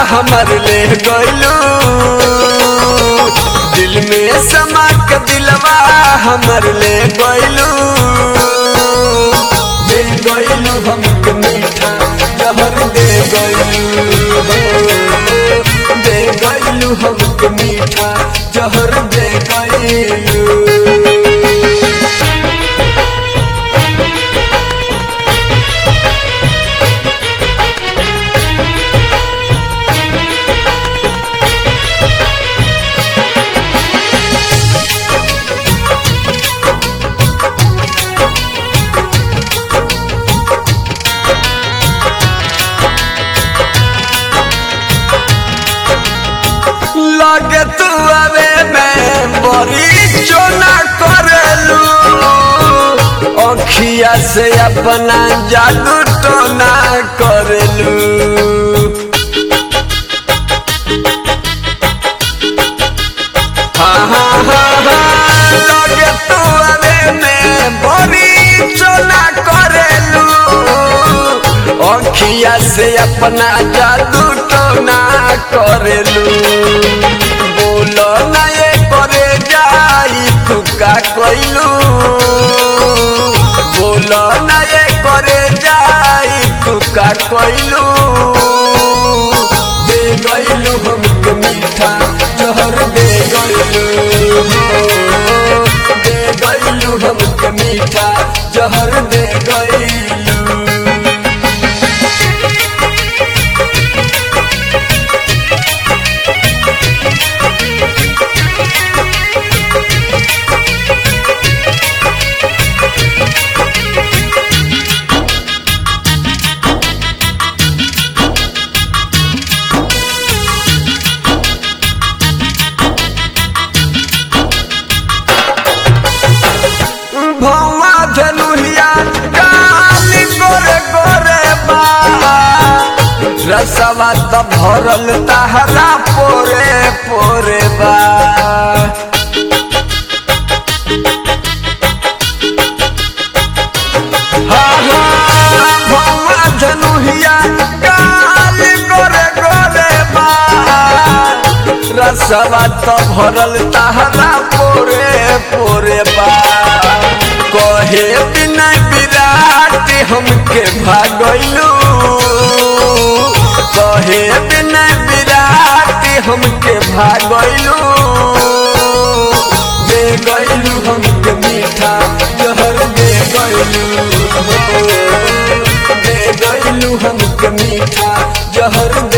हमर ले गइलू दिल में समा के दिलवा हमर ले गइलू दे गइलू हमके मीठा जहर दे गइलू दे गइलू हमके मीठा जहर दे गइलू लगे तू अबे मैं बड़ी चोना करेलू अखिया से अपना जादू टोना करेलू हाँ हाँ हाँ हाँ लगे तू अबे मैं बड़ी चोना करेलू अखिया से अपना जादू टोना करेलू बोलो ना ये करे जाई तू का कइलू बोलो ना ये करे जाई तू का कइलू दे गइलू हमके मीठा जहर दे गइलू दे गइलू हमके मीठा जहर दे गइलू भौवा धनुहिया काली गोरे गोरे बा रसवा त भरल तहरा पोरे पोरे बा हाँ, हाँ, भौवा धनुहिया काली गोरे गोरे बा रसवा त भरल तहरा पोरे पोरे बा कहे बिना विराट हमके भागलू कहे बिना विराट हमके भागलू दे गइलू हमके मीठा जहर दे गइलू दे गइलू हमके मीठा जहर